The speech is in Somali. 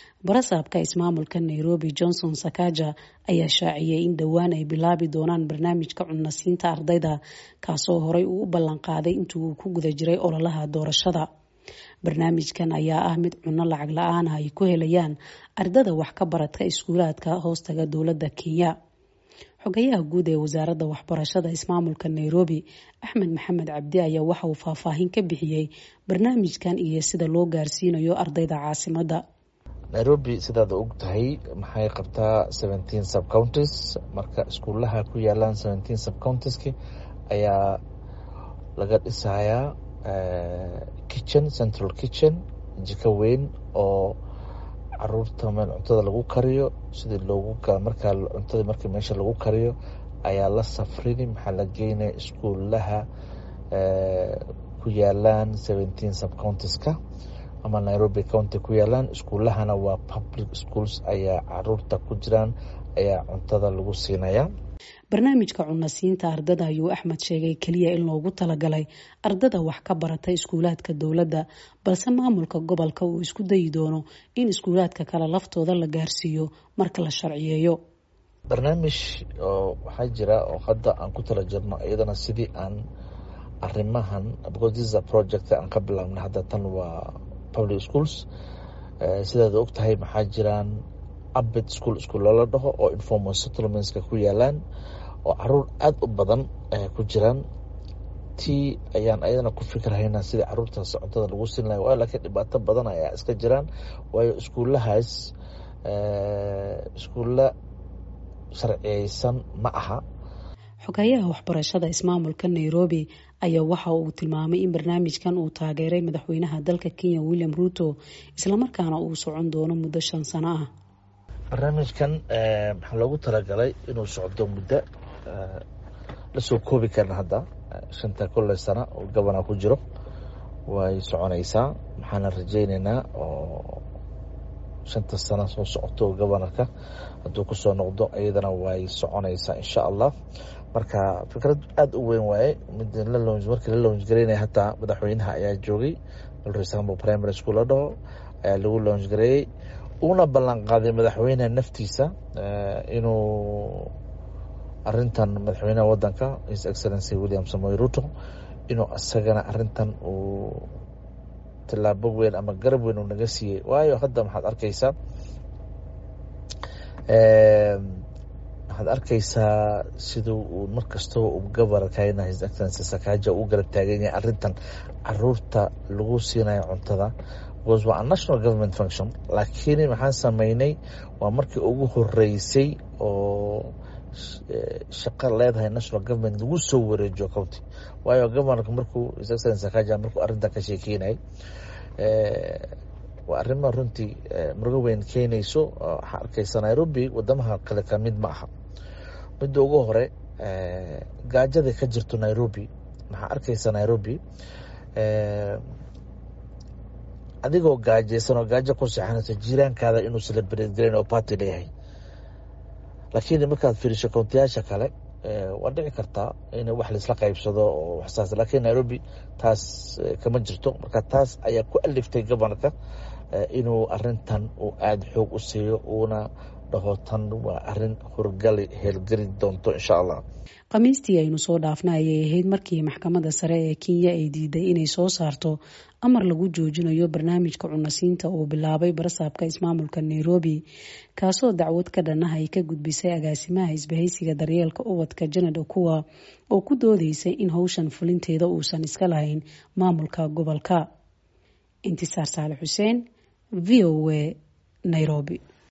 barasaabka ismaamulka nairobi johnson sakaja ayaa shaaciyay in dhowaan ay bilaabi doonaan barnaamijka cunasiinta ardayda kaasoo horey uu u ballan qaaday intii uu ku guda jiray ololaha doorashada barnaamijkan ayaa ah mid cunno lacag la-aan ah ay ku helayaan ardada wax ka baradka iskuulaadka hoostaga dowladda kenya xogayaha guud ee wasaaradda waxbarashada ismaamulka nairobi axmed maxamed cabdi ayaa waxa uu faahfaahin ka bixiyey barnaamijkan iyo sida loo gaarsiinayo ardayda caasimadda nairobi sidaad og tahay maxay qabtaa seventeen subcounties marka iskuulaha ku yaalaan seventeen subcountiski ayaa laga dhisayaa kitchen central kitchen jiko weyn oo caruurta meel cuntada lagu kariyo sidii loogu markaa cuntada markii meesha lagu kariyo ayaa la safrini maxaa la geynaya iskuulaha ku yaalaan seventeen subcountiska ama nairobi county ku yaalaan iskuulahana waa public schools ayaa caruurta ku jiraan ayaa cuntada lagu siinaya barnaamijka cunasiinta ardada ayuu axmed sheegay keliya in loogu talagalay ardada wax ka barata iskuulaadka dowladda balse maamulka gobolka uu isku dayi doono in iskuulaadka kale laftooda la gaarsiiyo marka la sharciyeeyo barnaamij oo waxaa jira oo hadda aan ku tala jirno iyadana sidii aan arimahan because this is a project aan ka bilaabna hadda tan waa public schools sidaad og tahay maxaa jiraan abid school school loola dhaho oo informal settlementska ku yaalaan oo caruur aada u badan ku jiraan tii ayaan ayadana ku fikirhaynaa sidii caruurtaas cuntada lagu siin lahay waayo laakiin dhibaato badan ayaa iska jiraan waayo iskuulahaas iskuulla sharciyeysan ma aha xogayaha waxbarashada ismaamulka nairobi ayaa waxa uu tilmaamay in barnaamijkan uu taageeray madaxweynaha dalka kenya william ruto islamarkaana uu socon doono muddo shan sano ah barnaamijkan maxaa loogu talagalay inuu socdo muddo lasoo koobi karna hadda shanta kolle sana oo gabana ku jiro way soconaysaa maxaana rajeyneynaa oo shanta sano soo socoto gobanarka hadduu kusoo noqdo iyadana way soconaysaa insha allah marka fikrad aada u weyn waaye mid markii la lounge gareynaya hataa madaxweynaha ayaa joogay alresambo primary school la dhaho ayaa lagu lounge gareeyey uuna ballan qaaday madaxweyneha naftiisa inuu arintan madaxweynaha wadanka his excellency william samoy ruto inuu isagana arintan uu tilaabo weyn ama garab weyn uu naga siiyey waayo hadda maxaad arkeysaa waxaad arkeysaa siduu uu markastaba uu gabarkayna his excellency sakaja uu garab taagan yahay arintan caruurta lagu siinayo cuntada because waa a national government function laakiin maxaan sameynay waa markii ugu horeysay oo shaqo leedahay national government lagu soo wareejiyo county waayo governorka markuu his excellency sakaja markuu arrintan ka sheekeynayay waa arrima runtii murugo weyn keenayso waxaa arkeysa nairobi wadamaha kale ka mid ma aha midda ugu hore gaajada ka jirto nairobi maxaa arkeysa nairobi adigoo gaajeysan oo gaajo ku seexanayso jiiraankaada inuu celebrate gareyn oo party leeyahay laakiin markaad fiiriso countiyaasha kale waa dhici kartaa in wax laisla qaybsado oo waxsaas laakiin nairobi taas kama jirto marka taas ayaa ku aliftay gobornka inuu arintan uu aada xoog u siiyo uuna dhaho tan waa arin horgali heelgeli doonto insha allah khamiistii aynu soo dhaafna ayay ahayd markii maxkamadda sare ee kenya ay diiday inay soo saarto amar lagu joojinayo barnaamijka cunasiinta uu bilaabay barasaabka ismaamulka nairobi kaasoo dacwad ka dhanah ay ka gudbisay agaasimaha isbahaysiga daryeelka ubadka janad okuwa oo ku doodeysay in howshan fulinteeda uusan iska lahayn maamulka gobolka intisaar saale xuseen v o a nairobi